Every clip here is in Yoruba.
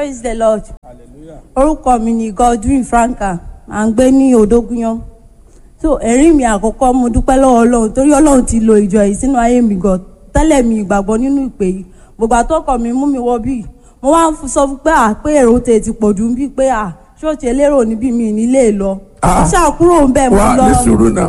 praise the lord orúkọ mi ni godwin franka à ń gbé ní odógúnyán so ẹ̀rí mi àkọ́kọ́ mo dúpẹ́ lọ́wọ́ ọlọ́run torí ọlọ́run ti lo ìjọ yìí sínú ayé mi gan tẹ́lẹ̀ mi ìgbàgbọ́ nínú ìpè yìí gbogbo àtọ́kọ̀ mi mú mi wọ bíi mo wá ń sọ fún pé à pé èrò tè ti pọ̀ jù bíi pé à ṣọ́ọ̀ṣì elérò níbí mi nílé lọ Ah. mo ṣàkúrò ń bẹ̀ mo wà lọ ní sùúrù náà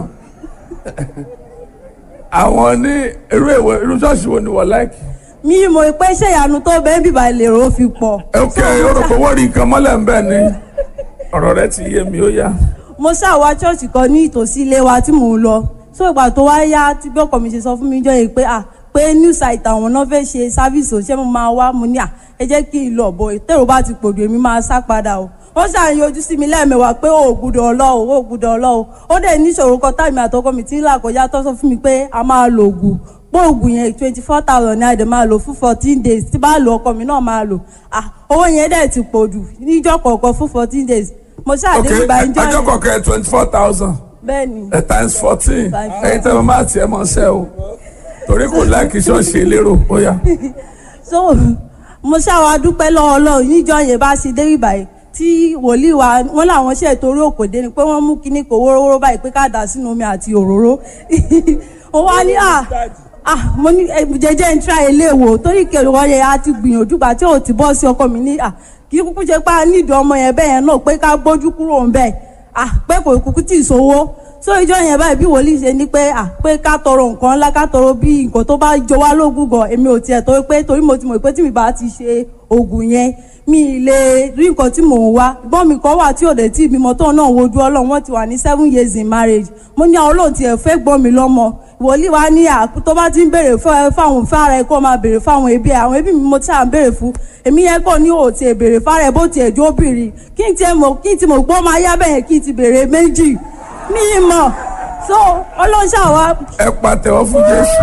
àwọn ní irú èwo irú ṣọ́ọ̀ṣì wo ni wọ́n láìkì. mi mọ̀ pé ṣé ìyanu tó bẹ́ẹ̀ bíbá lèrò fi pọ̀ ok o rò pé wọ́n rí nǹkan mọ́lẹ̀ ń bẹ̀ ni ọ̀rọ̀ rẹ ti yé mi ó yá. mo ṣàwá ṣọ́ọ̀ṣì kan ní ìtòsí ilé wa tí mò ń lọ so ìgbà tó wá yá tí bí ọkọ mi ṣe sọ fún mi jọ yìí pé à pé new site àwọn náà fẹ́ ṣe sáfíìsì ò ṣé mo máa wá mo ní à ẹ jẹ́ kí n lọ bọ̀ tèrò bá ti pòdù èmi máa sá padà o wọ́n ṣàyànjú sí mi lẹ́ẹ̀mẹwàá pé ó gbúdọ̀ ọlọ́ o ó gbúdọ̀ ọlọ́ o ó dẹ̀ níṣòro kan táìmì àtọkọ mi tí ń là kọjá tó sọ fún mi pé a máa lo oògùn pé oògùn yẹn twenty four thousand ní àdè máa lò fún fourteen days tí bá lo ọkọ mi náà máa lò ah owó yẹn dẹ̀ ti pòdù níjọ́ kọ̀ọ̀kan fún fourteen days mo ok ṣàdé ìgbà ìjọ ẹjọ́ yẹn kọ̀ọ̀kan twenty four thousand bẹ́ẹ̀ ni times fourteen Times ẹ̀yin tẹ́ mo máa tiẹ̀ mọ́ sẹ́ o torí kò láìkì ṣọ́ọ̀ṣì elérò ó yá. so mo ṣàwà dúpẹ́ lọ́wọ́ ọlọ́run níjọ́ yẹn bá ṣe dé ìbàyẹ̀ tí wòlíì wa wọn làwọn ṣe torí òkòdé ni pé wọ́n mú kinní kò wórówóró báyìí pé ká dà sínú omi àti òróró ó wá ní à ah mo ní eh, jẹjẹ ń tra ilé wò torí kèrò wọn yẹn a ti gbìyànjú gbà tí ò ti bọ́ sí ọkọ mi ní à kí kúkú ṣe pé a nídìí ọmọ yẹn bẹ́ẹ̀ yẹn náà pé ká gbójú kúrò ń bẹ́ẹ̀ ah pé kò kúkú tì í sówó so ìjọ yẹn báyìí bí wòlíì ṣe ní pé à pé ká tọrọ nǹkan ńlá ká tọrọ bí nǹkan tó bá jọ wá lógún gan èmi ò tiẹ̀ torí pé torí mo ti mọ̀ pé tí mi bá ti ṣe oògùn yẹn mi ì lè rí nǹkan tí mò ń wá gbọ́n mi kan wà tí ò dé tí ìbímọ tóun náà wojú ọlọ́run wọ́n ti wà ní seven years in marriage mo ní àwọn olóhùn tiẹ̀ fẹ́ gbọ́n mi lọ́mọ wòlíì wa ní à tó bá ti ń béèrè fún- fáwọn fára ẹ kó máa béèrè fáwọn ẹbí ẹ àwọn ẹbí mi mo ti à ń béèrè fún èmi yẹn kò ní òtí ẹ béèrè fára ẹ bó tiẹ̀ jó bìrì kí n tiẹ̀ mọ̀ kí n ti mọ̀ gbọ́ máa yá bẹ́ẹ̀ kí n ti béèrè méjì mi ì mọ̀ so ọlọ́run ṣàwá ẹ pàtẹ́wọ́ fún jésù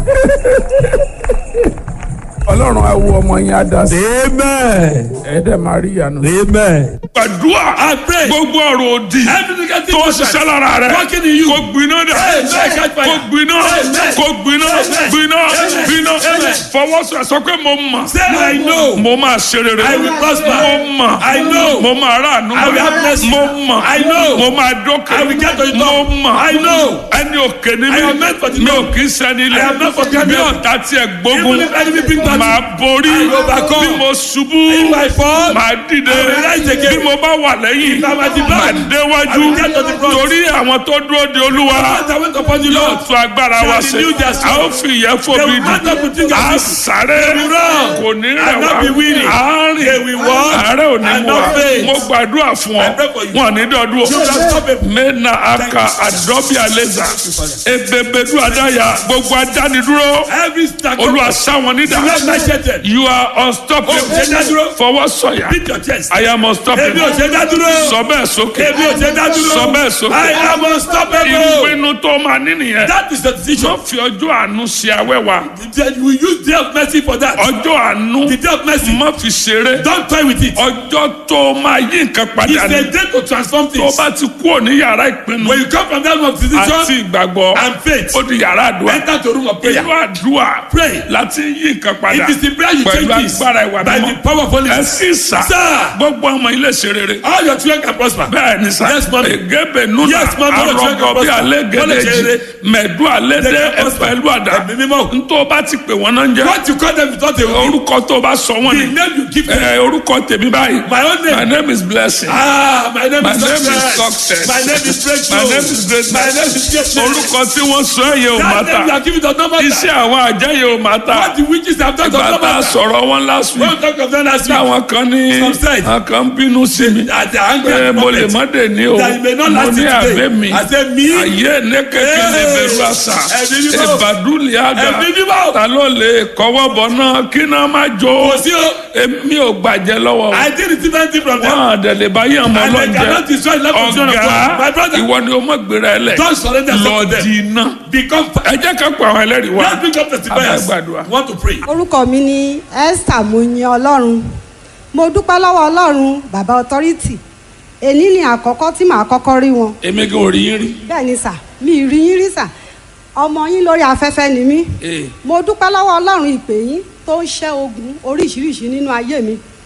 ọlọ́run á wo ọmọ yẹn á dá sí Amen. ẹ dẹ̀ máa rí ìyanu. Amen. gbàdúrà I pray. gbogbo ọ̀rọ̀ òdì Every negative tó ń person ṣiṣẹ́ lára rẹ̀ working in you. kó gbiná dẹ̀ Amen. Catch fire. kó gbiná Amen. kó gbiná Amen. gbiná Amen. gbiná Amen. fọwọ́sọ sọ pé mo mọ̀ Say I know. mo máa ṣe rere I will prosper. mo mọ̀ I know. mo máa rà ànú I will have mercy. mo mọ̀ I know. mo máa dókè I will get to the mo top. mọ̀ I know. ẹni òkè ni I mi am meant for the mi ò top. kì í sẹ́ni I ilẹ̀ am not for the bí top. ọ̀tá tiẹ̀ gbógun Even if enemy bring battle, máa borí I will overcome. bí mo ṣubú If I fall, máa dìde I will rise again. bí mo bá wà lẹ́yìn If I am at the back, máa I déwájú will get to the front. torí àwọn tó dúró de olúwa As I went upon the yóò Lord, tún agbára wa shall ṣe renew their a strength. ó fi ìyẹn They fòbi will mount up with dì wings as a eagles. sáré They will run kò ní rẹ̀ and wá not be weary. àárín They will walk àárẹ̀ ò ní and mú wa not faint. mo gbàdúrà fún ọ I pray for you. wọn ní dọdún o You will stop it. mena aka adọbi aleza ebebedu adaya gbogbo adánidúró Every stack olúwa sáwọn nídà You are macheted. you are unstoppable Oh, ṣe dádúró. fọwọ́ sọ̀yà Beat your chest. I am Èmi ò unstoppable ṣe dá dúró. sọ bẹ́ẹ̀ sókè Èmi ò ṣe dá dúró. Sọ bẹ́ẹ̀ sókè. I am unstoppable. ìpinnu tó máa ní nìyẹn That is the decision. wọ́n fi ọjọ́ àánú ṣe awẹ́wà Then we use day of mercy for that. ọjọ́ àánú The day of mercy. má fi ṣeré Don't toy with it. ọjọ́ tó máa yí nǹkan It's padà a ní day to transform tó things. bá ti kúrò ní yàrá ìpinnu When you come from that room of àti decision ìgbàgbọ́ and faith, ó di yàrá àdúrà enter to room of prayer. inú àdúrà Pray. láti yí nǹkan padà It is the prayer you pẹ̀lú change this agbára ìwà by the mímọ́ power of Holy ẹ Spirit. sì sà Sir. gbogbo ọmọ ilé ṣe rere All your children can prosper. bẹ́ẹ̀ ni sà Yes, mommy. egebe nuna Yes, mommy. All your children arọgọ can bí prosper. alẹ́ All your gẹ̀dẹ̀jì children. mẹ̀dú alẹ́ They dẹ can prosper. ẹ̀fẹ̀lú àdá Ẹ̀mí mímọ́. ntọ́ bá ti pè wọ́n náà ń jẹ́ What you call them is not a word. orúkọ tó bá sọ wọ́n The ni name you give them. ẹ orúkọ tèmi báyìí My own name. my name is blessing Ah, my name My is name is success. success. My name is breakthrough. My name is greatness. My name is greatness. orúkọ tí wọ́n sọ ẹ̀yẹ ò má That name you ta are giving does not matter. iṣẹ́ àwọn àjẹyẹ ò má ta What the witches have done does ìgbà not tá a matter. sọ̀rọ̀ wọn last When week we talk of them last week, táwọn kan ní Some said. àwọn kan ń bínú sí mi at the angry pé at the mo lè moment, má dé ní o that it may not mo last ní till àbẹ́ today. mi I say me. ayé ní kékeré Hey! bẹ̀rù àṣà Ẹ̀mí mímọ́. ìbàdúlẹ̀ àdá Ẹ̀mí mímọ́. ta ló lè kọ́wọ́ bọ̀ náà kí náà má jó Kò sí o. èmi ò gbàjẹ́ lọ́wọ́ I did receive anything from them. wọn àdẹ̀lẹ̀ bá yẹ̀ mọ́ And they cannot lọ́njẹ́ destroy the life of children of God. My ọ̀gá brother, ìwọ ni o mọ̀ gbéra ẹ lẹ̀ don't surrender yourself to lọ them. di iná Become ẹ jẹ́ ká pa àwọn ẹlẹ́rìí wá Let's bring up testifiers. Abẹ́gbàdúrà. Want to pray. orúkọ mi ni esther moyin ọlọ́run mo dúpẹ́ lọ́wọ́ ọlọ́run bàbá authority èní ni àkọ́kọ́ tí màá kọ́kọ́ rí wọn èmi gan ò rí yín rí bẹ́ẹ̀ ni sà mi ì rí yín rí sà ọmọ yín lórí afẹ́fẹ́ ni mí Ee. mo dúpẹ́ lọ́wọ́ ọlọ́run ìpè yín tó ń ṣẹ́ ogun oríṣiríṣi nínú ayé mi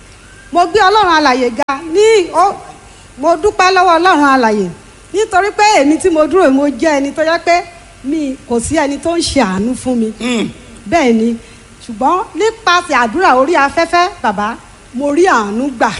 mo gbé ọlọ́run alàyè ga ní ó mo dúpẹ́ lọ́wọ́ ọlọ́run alàyè nítorí pé èmi tí mo dúró yìí, mo jẹ́ ẹni tó jẹ́ pé mi kò sí ẹni tó ń ṣe àánú fún mi bẹ́ẹ̀ ni ṣùgbọ́n nípasẹ̀ àdúrà orí afẹ́fẹ́ bàbá mo rí àánú gbà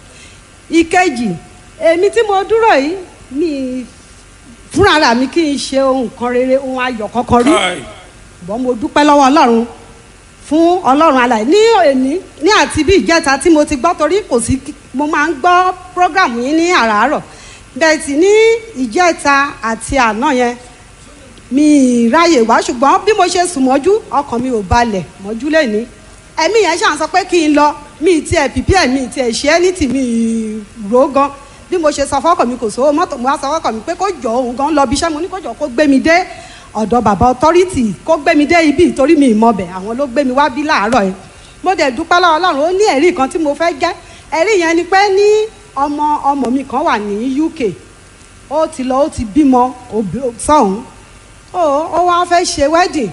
ìkejì èmi tí mo dúró yìí mi fúnra ra mi kì í ṣe ohun kan rere ohun ayọ̀ kankan rí Káì. ṣùgbọ́n mo dúpẹ́ lọ́wọ́ ọlọ́run fún ọlọ́run alàyè ní òní ní àti bí ìjẹta tí mo ti gbọ́ torí kò sí mo máa ń gbọ́ program yín ní àràárọ̀ bẹ́ẹ̀ sì ní ìjẹta àti àná yẹn mi ì ráyè wá ṣùgbọ́n bí mo ṣe sùn mọ́jú ọkàn mi ò balẹ̀ mọ́jú lẹ́ni ẹ̀mí yẹn ṣàn sọ pé kí n lọ mi ì tiẹ̀ pìpì ẹ̀ mi ì tiẹ̀ ṣe é ní tìmí rò ó gan bí mo ṣe sọ fọ́kàn mi kò sówó mọ́tò mo wá sọ fọ́kàn mi pé kó jọ òun gan lọ bí iṣẹ́ mo ní kó jọ kó gbé mi dé ọ̀dọ̀ bàbá ọtọ́rìtì kó gbé mi dé ibi ìtorí mi ìmọ̀bẹ̀ àwọn ló gbé mi wá bí láàárọ̀ yẹn mo dẹ̀ dúpẹ́ lọ́wọ́ ọlọ́run ó ní ẹ̀rí kan tí mo fẹ́ jẹ́ ẹ̀rí yẹn ni pé ní ọmọ ọmọ mi kan wà ní UK ó ti lọ ó ti bímọ òbí- sọ́hún ó ó wá fẹ́ ṣe wedding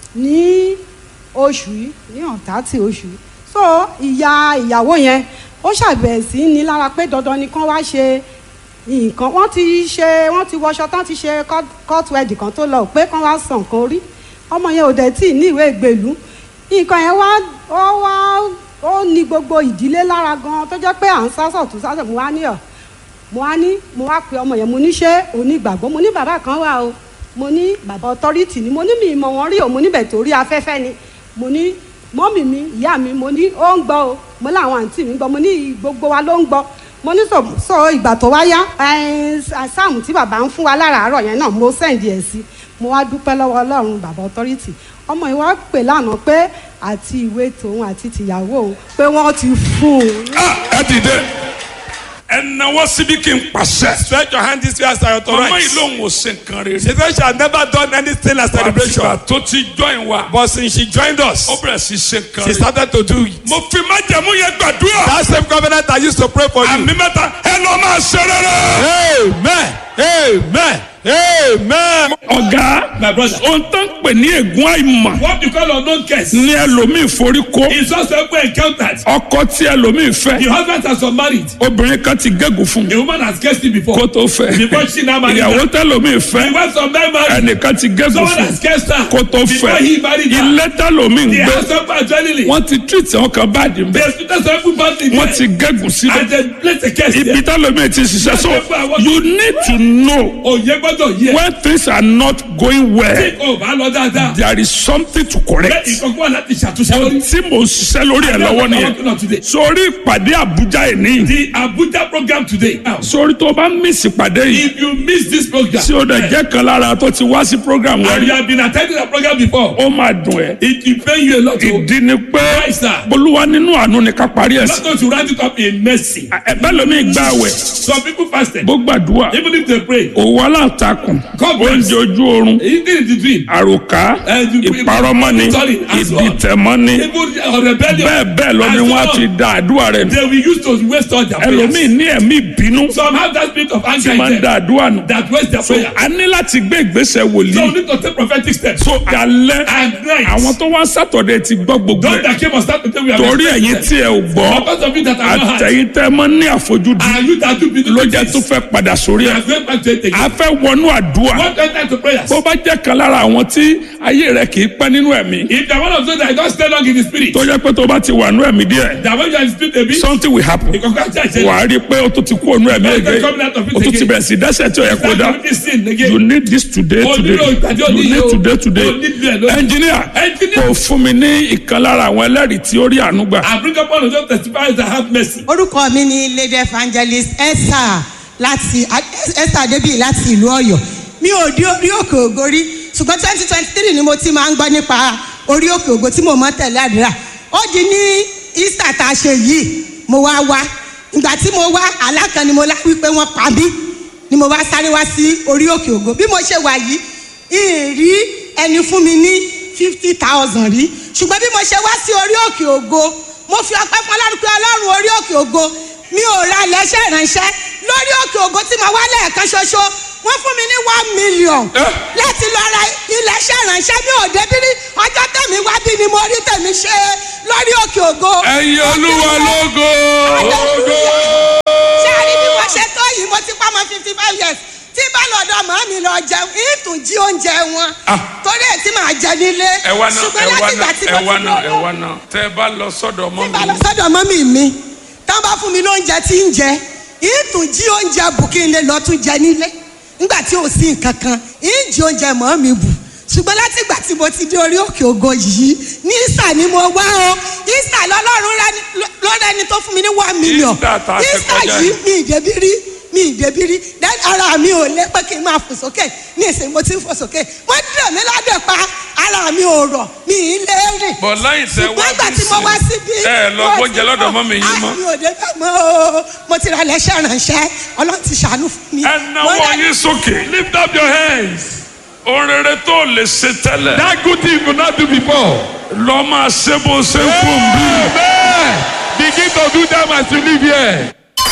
ní oṣù yìí ní ọ̀tá tí oṣù yìí so ìyá ìyàwó yẹn ó ṣàbẹ̀wò sí ní lára pé dandan ni kán wá ṣe nǹkan wọ́n ti ṣe wọ́n ti wọṣọ tán ti ṣe court- court wedding kan tó lọ pé kán wá san nǹkan orí ọmọ yẹn ò dẹ̀ tí ì ní ìwé ìgbèlú nǹkan yẹn wá ó wá ó ní gbogbo ìdílé lára gan tó jẹ́ pé à ń sásọ̀ tó sásọ̀ mo wá ní ọ̀ mo wá ní mo wá pe ọmọ yẹn mo ní ṣé onígbàgbọ́ mo ní bàbá kan wà o mo ní bàbá ọtọ́rìtì ni mo ní mi ìmọ̀ wọn rí o mo níbẹ̀ torí afẹ́fẹ́ ni mo ní mọ́mì mi ìyá mi mo ní ó ń gbọ́ o mo láwọn àǹtí mi gbọ́ mo ní gbogbo wa ló ń gbọ́ mo ní sọ sọ ìgbà tó wá yá ẹ, sáàmù tí bàbá ń fún wa láràárọ̀ yẹn náà mo sẹ́ǹdì ẹ̀ sí mo wá dúpẹ́ lọ́wọ́ ọlọ́run bàbá ọtọ́rìtì ọmọ yìí wá pè lánàá pé àti ìwé tòun àti tìyàwó òun pé wọ́n ti fún un Ah, ẹ dìde ẹ náwó síbi kí n pàṣẹ. Stretch your hand this way as I mama yìí authorize. lòun ò ṣe nǹkan rere. She said she had never done anything as celebration. àtìgbà tó ti join wa. But since she joined us, ó bẹ̀rẹ̀ sí ṣe nǹkan she rere. started to do it. mo fi májẹ̀mú yẹn gbàdúrà. That same covenant I used to pray for you. àmì mẹ́ta ẹ lọ máa ṣe rere. Amen. Amen. Amen. ọ̀gá My brother. ohun tó ń pè ní ègún àìmọ̀ What you call unknown curse ní ẹlòmíì forí kó. is just ever encountered. ọkọ tí ẹlòmíì fẹ́. The husband has been married. obìnrin kan ti gégùn fún The woman has cursed him before. kó tó fẹ́. Before she now married ìyàwó her. tẹlòmíì The fẹ́. wife of that man, ẹnìkan ti gégùn someone fún has cursed her. kó tó Before fẹ́. he married her. ilé tẹlòmíì ń The gbé. house of adrenaline. wọ́n ti treat àwọn kan báàdì ń The bẹ́. hospital some people bad in wọ́n ti there. gégùn síbẹ̀. And they place a curse ibi there. tẹlòmíì ti ṣiṣẹ́ so you need to know Òye gbọ́dọ̀ yẹ. when things are not going well Tí o bá lọ dáadáa. there is something to Bẹ́ẹ̀ correct. ìkọ̀kọ̀ wà láti ṣàtúnṣe lórí. tí mo ṣiṣẹ́ lórí ẹ̀ lọ́wọ́ nìyẹn sórí ìpàdé àbújá ẹ̀ ní The Abuja program today. Now, sórí tó bá miss ìpàdé yìí if you miss this program, tí ó dẹ̀ jẹ́ kan lára tó ti wá sí program wọn and rí you have been attending the program before, ó máa dùn ẹ́ it will pain you a lot. o. ìdí ni pé Why, sir? olúwa nínú àánú ni ká parí ẹ̀ sí Not going to round it up in mercy. ẹ̀bẹ́ lomi gbà wẹ̀ Some people fasted. bó gbàdúrà Even if they pray, òwò aláǹtakùn God bless. oúnjẹ ojú oorun even in the dream, àròká Eh, you- ìparọ́mọ́ni Sorry, as well. ìdìtẹ̀mọ́ni even uh, rebellion, bẹ́ẹ̀ bẹ́ẹ̀ lọ ni as wọ́n á well, fi da àdúrà rẹ̀ nù they will use to waste all their ẹlòmíì prayers. ní ẹ̀mí ìbínú Some have that spirit of anger tí máa ń in da them àdúrà nù that waste their so prayer. a ní láti gbé ìgbésẹ̀ So we wòlíì need to take prophetic steps. so alẹ́ And night, àwọn tó wá sátọ̀dẹ̀ ti gbọ́ gbogbo those ẹ̀ that came on start to tell we have torí experienced ẹ̀yin them. tí ẹ ò gbọ́ Because of you that are not heard. àtẹ̀yìn tẹ́ ẹ mọ́ ní àfojúdi And you that do beautiful ló jẹ́ tó things. fẹ́ padà sórí We ẹ̀ are going back to it again. a fẹ́ wọnú àdúrà What enter to prayers? bó bá jẹ́ kan lára àwọn tí ayé rẹ̀ kì í pẹ́ nínú ẹ̀mí If the one of those that don't stay long in the spirit, tó jẹ́ pé tó bá ti wà nú ẹ̀mí díẹ̀ that when you are in the spirit a bit, something will happen you can catch it. wà á rí i pé o tó ti kú ònú ẹ̀mí ẹ̀gẹ́ o tó ti bẹ̀rẹ̀ sí dẹ́sẹ̀ tí o yẹ kó dá Start with this sin again. you need this today O today nílò ìpàdé òní you yìí need o. today today O nílò ẹ̀ lónìí. engineer Engineer. kò fún mi ní ìkan lára àwọn ẹlẹ́rìí tí ó rí àánú gbà. I bring up one of those testifiers that have mercy. orúkọ mi ni lady evangelist esther láti esther adébíyì láti ìlú ọ̀yọ́ mi ò dé orí òkè ògo rí ṣùgbọ́n twenty twenty three ni mo ti máa ń gbọ́ nípa orí òkè ògo tí mo mọ́ tẹ̀lé àdúrà ó di ní easter tá a ṣe yìí mo wá wá ìgbà tí mo wá alákan ni mo lá wípé wọ́n pa mí ni mo wá sáré wá sí orí òkè ògo bí mo ṣe wà yìí ìrí ẹni fún mi ní fifty thousand rí ṣùgbọ́n bí mo ṣe wá sí orí òkè ògo mo fi ọpẹ́ fún ọlọ́run pé ọlọ́run orí òkè ògo mi ò ra ilẹ̀ṣẹ̀ ìránṣẹ́ lórí òkè ògo tí mo wá lẹ́ẹ̀kan ṣoṣo wọ́n fún mi ní one million láti lọ ra iléeṣẹ́ ìrànṣẹ́ mi ò débi rí ọjọ́ tẹ̀mí wá bí ni mo rí tẹ̀mí ṣe lórí òkè ògo. ẹ̀yin olúwa lógo. ṣé a rí bí wọ́n ṣe tó yìí mo ti pa ọmọ fifty five years tí bá lọ́dọ̀ màá mi lọ jẹun ìtún jí oúnjẹ wọn torí ẹ̀ tí màá jẹ nílé ẹ wá náà ṣùgbọ́n ẹ wá láti ìgbà náà tí ẹ mo wá ti náà ẹ lọ́dọ̀ wá náà tẹ ẹ bá lọ sọ́dọ̀ mọ́ bá lọ mi. sọ́dọ̀ mọ́mì mi tán bá fún mi lóúnjẹ tí ń jẹ ìtún jí oúnjẹ bù kí n lè lọ tún jẹ nílé nígbà tí ò sí nǹkan kan ìjì oúnjẹ mọ́ mi bù ṣùgbọ́n láti ìgbà tí mo ti dé orí òkè ògo yìí ní ìsà ni mo wá o ìsà lọ́lọ́run lọ́rẹ́ ni tó fún mi ní one million Easter tá a ṣe ìsà kọjá yìí yìí. mi ìdẹ́bí rí mi ìdẹ́bí rí then ara mi ò lé pé kí n máa fò sókè ní ìsìn mo ti ń fò sókè wọ́n dẹ̀ mí ládẹ̀ pa ara mi ò rọ̀ mi ì lé rìn bọ̀ lẹ́yìn tẹ wá ṣùgbọ́n ìgbà bí tí mo wá sí síbí. ẹ lọ mo gbóúnjẹ ti lọ́dọ̀ mọ̀, mọ́mì yín mọ́. àmì òde fẹ́ mọ́ o mo ti ra lẹ́sẹ̀ ránṣẹ́ ọlọ́run ti ṣàánú fún mi. ẹ Mo náwó rà- yín sókè. Lift up your hands. ohun rere tó lè ṣe tẹ́lẹ̀. That good thing you could not do before. lọ máa ṣe bó ṣe ń fún bí. Amen. Begin to do them as you live here.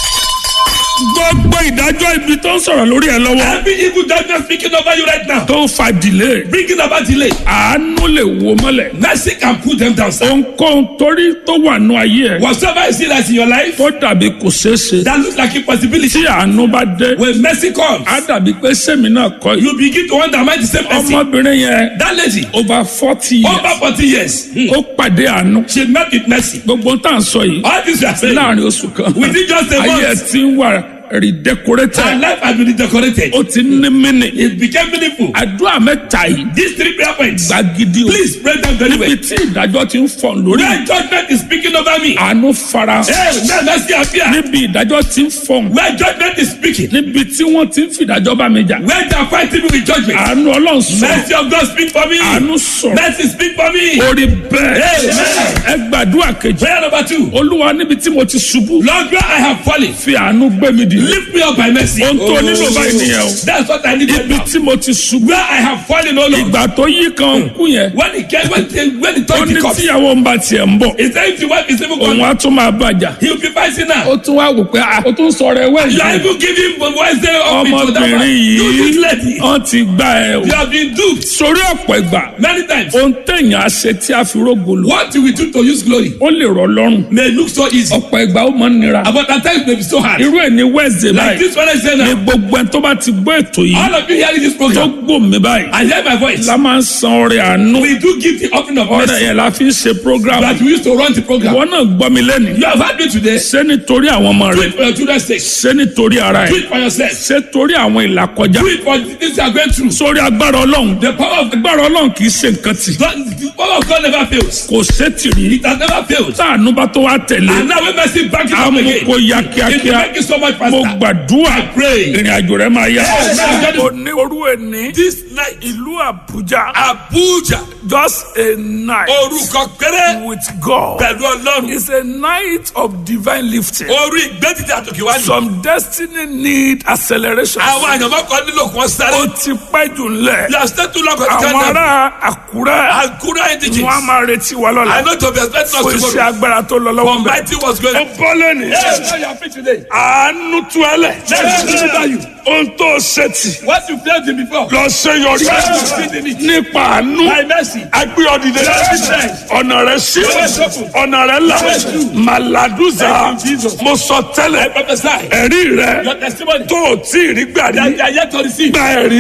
gbogbo ìdájọ́ ibi tó ń sọ̀rọ̀ lórí ẹ lọ́wọ́ Every evil judgment speaking over you right now. tó ń fa delay Bringing about delay. àánú lè wo mọ́lẹ̀ Mercy can put them down. sir. ohunkóhun torí tó wà nù ayé ẹ Whatsoever you see that's in your life tó dàbí kò ṣeé ṣe that looks like impossibility. tí àánú bá dé When mercy comes, á dàbí pé sẹ́mi náà kọ́ yìí you begin to wonder am I the same person? ọmọbìnrin yẹn That lady, over forty years over forty years, hmm, ó pàdé àánú she met with mercy. gbogbo tá à ń sọ yìí All this you are saying, láàrin oṣù kan Within just a ayé ẹ month. ti ń wà redecorated her life has been decorated. ó ti ní mínì It became meaningful. àdúrà mẹ́ta yìí These three prayer points, gbàgidi o please pray them very well. níbi tí ìdájọ́ ti ń fọ̀n lórí Where judgment is speaking over me, àánú fara hey, may mercy appear. níbi ìdájọ́ ti ń fọ̀n Where judgment is speaking, níbi tí wọ́n ti ń fìdájọ́ bá mi jà where they are fighting me with judgment, àánú ọlọ́run sọ̀rọ̀ mercy of God speak for me. àánú sọ̀rọ̀ Mercy speak for me. orí bẹ́ẹ̀ Amen. ẹ gbàdúrà kejì Prayer number two. olúwa níbi tí mo ti ṣubú Lord, where I have fallen, fi àánú gbé mi dìde lift me up by mercy. ohun tó nílò báyìí nìyẹn o That's what I need right ibi now. tí mo ti ṣubú Where I have fallen, oh Lord. ìgbà tó yí kan kú yẹn When it came, when the, when the ó time ní comes, tíyàwó ń bá tiẹ̀ ń bọ̀ he said if the wife is even òun gone, á tún máa bàjá he will be fighting now. ó tún wá wò pé ah, ó tún sọ̀rọ̀ ẹ You are wẹ́ẹ̀sì even giving Wednesday up into that one. ọmọbìnrin You this yìí lady. wọ́n ti gbá ẹ o You have been duped sórí ọ̀pọ̀ ìgbà many times. ohun téèyàn á ṣe tí a fi rógolo What you will do to use glory ó lè rọ̀ lọ́rùn may look so easy, ọ̀pọ̀ ìgbà ó máa ń nira but at times may be so hard. irú ẹ̀ ní wẹ́ẹ̀sì Like báyìí this one I say ní now. gbogbo ẹni tó bá ti gbọ́ ètò yìí All of you hearing this tó program, gbò mí báyìí I hear my voice. la máa ń san ọrẹ àánú We do give the offering of ọrẹ mercy yẹn la fi ń ṣe program that we used to run the program. ìwọ náà gbọ́ mi lẹ́nu You have had me today. ṣé nítorí àwọn ọmọ Do rẹ it for your children's sake. ṣé nítorí ara Do ẹ it for yourself. ṣé torí àwọn ìlàkọjá Do it for the things you are going through. sórí agbára ọlọ́run The power of the, agbára ọlọ́run kì í ṣe nǹkan tì the power of God never fails. kò sétìrí It has never failed. táànú bá tó wá tẹ̀lé And now when mercy back it up àmú again, kó ya it will kíákíá make it so much mo faster. gbàdúrà I pray. ìrìn àjò rẹ máa yá. Yes. òní orú ẹni This night, ìlú àbújá Abuja, just a night orúkọ péré with God pẹ̀lú ọlọ́run. is a night of divine lifting. Orí ìgbẹ́dìdì àtòkè wá ní. some destiny need acceleration. Àwọn àyànmọ́ kan nílò kí wọ́n sáré. ó ti pẹ́ jù ńlẹ̀. You are still too long on the àwọn countdown. ará àkúrẹ́ Akura indigenous. wọn a máa retí wa I lọ́la. know to be expecting fún us iṣẹ́ tomorrow. agbára tó lọ lọ́wọ́ For bẹ́ẹ̀. mighty was going. ó bọ́ lónìí. Yes, now you are free today. àánú tú ẹ lẹ̀. Let's deliver you. ohun tó ṣe tì. What you failed in before. lọ ṣe yọrí. Yes, you succeed in it. nípa àánú. By mercy. agbé ọdìdẹ. Yes. ọ̀nà rẹ̀ sí. Yes, open. ọ̀nà rẹ̀ là. Yes, you. màlàdúzà. Thank you, Jesus. mo sọ I tẹ́lẹ̀. prophesy. ẹ̀rí rẹ̀ Your testimony. tó o tí ì rí gbà That rí. you are yet to receive. gba ẹ̀rí.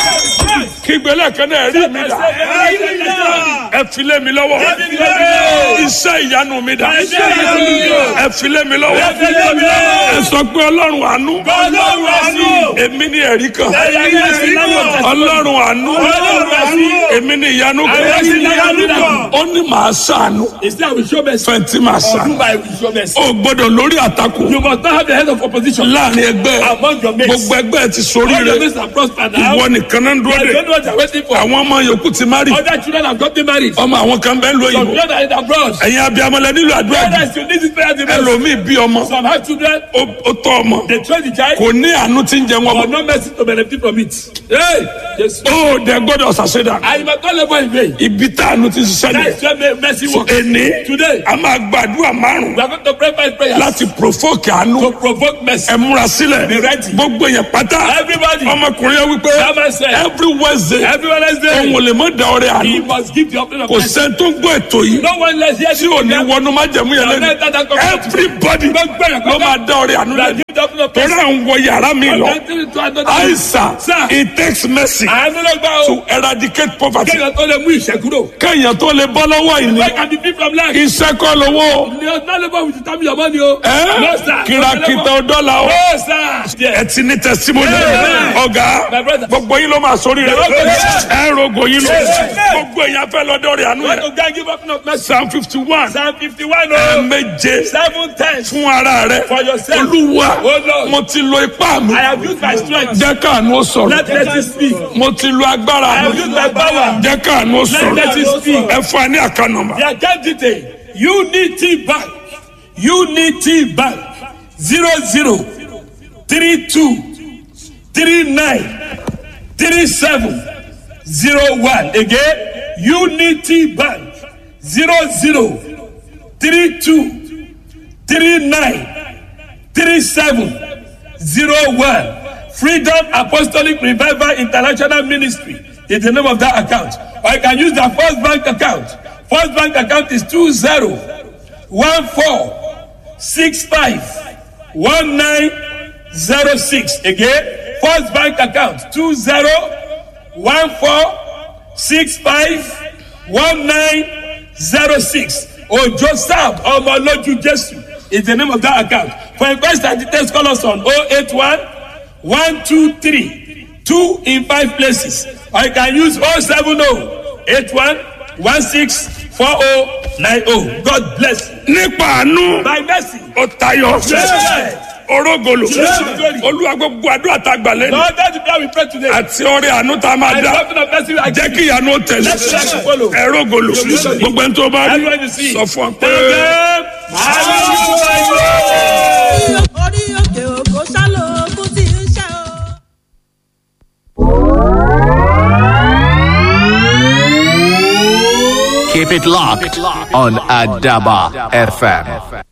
kígbélé kan náà ẹ̀rí mi dà. ẹ filé mi lọ́wọ́. iṣẹ́ ìyanu mi dà. ẹ filé mi lọ́wọ́. ẹ sọ pé ọlọ́run àánú. Ọlọ́run àánú. èmi ni ẹ̀rí kan. ẹ̀rí kan. ọlọ́run àánú. Ọlọ́run àánú. èmi ni ìyanu Èmi ni ìyanu kan. kan. ó ní màá ṣàánú. Instead, I will show mercy. fẹ̀ntì màá Or do ṣàánú. by will show mercy. o gbọ́dọ̀ lórí àtakò. You must not have the head of opposition. láàrin ẹgbẹ́ Among your mates. gbogbo ẹgbẹ́ ti sórí All your rẹ mates are prospered now. ìwọ nìkan náà ń dúró I de don't know what you are waiting for. àwọn ọmọ yòókù ti má rí Other children have gotten married. ọmọ àwọn kan bẹ́ẹ̀ ń lo Some òyìnbó children are in abroad. ẹ̀yin abiyamọlẹ nílò àdúrà jù Parents, you need this prayer to ẹ ẹlòmíì bí ọmọ Some have children, ó ó tọ́ ọmọ they train the child, kò ní àánú tí ń jẹ wọn but bọ̀ no mercy to benefit from it. Hey, Jesus. ó dẹ gbọ́dọ̀ ṣàṣẹdà I must not labor in vain. ibi tá àánú ti ṣiṣẹ́ That ni is where mercy so works. èní Today, a máa gbàdúrà márùn we are going to pray five prayers láti provoke àánú to provoke mercy. ẹ múra sílẹ̀ Be ready. gbogbo yẹn pátá Everybody, ọmọkùnrin yẹn wípé That man said, every wednesday every Wednesday, òun ò lè mọ da ọrẹ he àánú must give the offering of kò mercy. sẹ́ni tó ń gbọ́ ètò yìí No one less here tí ò ní wọnú májẹ̀mú yẹn lẹ́nu everybody ló máa da ọrẹ àánú That lẹ́nu give the offering of torí mercy. à ń wọ yàrá mi lọ Continue to another. àìsàn Sir. it takes mercy Àánú ló gbà to o. eradicate poverty Kéèyàn tó lè mú ìṣẹ́ kúrò. kéèyàn tó lè bọ́ lọ́wọ́ ìní Why can be free from lack? iṣẹ́ kọ́ lówó Ni o not labour with the time your money o. ẹ́ No sir. kìràkìtà ọ̀dọ́là o No sir. ẹ ti ní testimony Yeah. ọ̀gá My brother. gbogbo yín ló máa sórí rẹ Yeah. ẹ rogo yín lọ Yeah. gbogbo èèyàn fẹ́ lọ́dọ̀ rẹ̀ àánú When yẹn to go and give offering of mercy. psalm fifty one Psalm fifty-one o. méje Seven times. fún ara rẹ For yourself. olúwa Oh, Lord. mo ti lo ipá mi I have used my strength. jẹ́ káàánú ó sọ̀rọ̀ Let mercy speak. mo ti lo agbára I have mi used my power. jẹ́ káàánú ó Let mercy sọ̀rọ̀ speak. ẹ fún ẹ ní àkànnàmà The account detail Unity Bank Unity Bank zero zero three two three nine three seven zero one again Unity Bank zero zero three two three nine three seven zero one Freedom Apostolic Revival International Ministry is the name of that account or you can use the First Bank account First Bank account is two zero one four six five one nine zero six again First Bank account two zero one four six five one nine zero six Ojo Sam Omoloju Jesu is the name of that account for inquest and details call us on oh eight one one two three two in five places or you can use oh seven oh eight one one six four oh nine oh God bless you. nípa àánú by mercy. ó tayọ Yeah. orógolo Yeah. olúwa gbogbo àdúrà tá a gbà lẹ́nu Lord, that's the prayer we pray today. àti ọrẹ àánú tá a máa And dá the offering of mercy I jẹ́ give kí ìyanu ó tẹ̀lé Let the mercy follow. ẹrógolo gbogbo ẹni tó bá rí Everyone you see. sọ fún ọ pé. Tell them, hallelujah. orí òkè òkò ṣálò ogún tí ń ṣe o. Keep it locked on Adaba FM.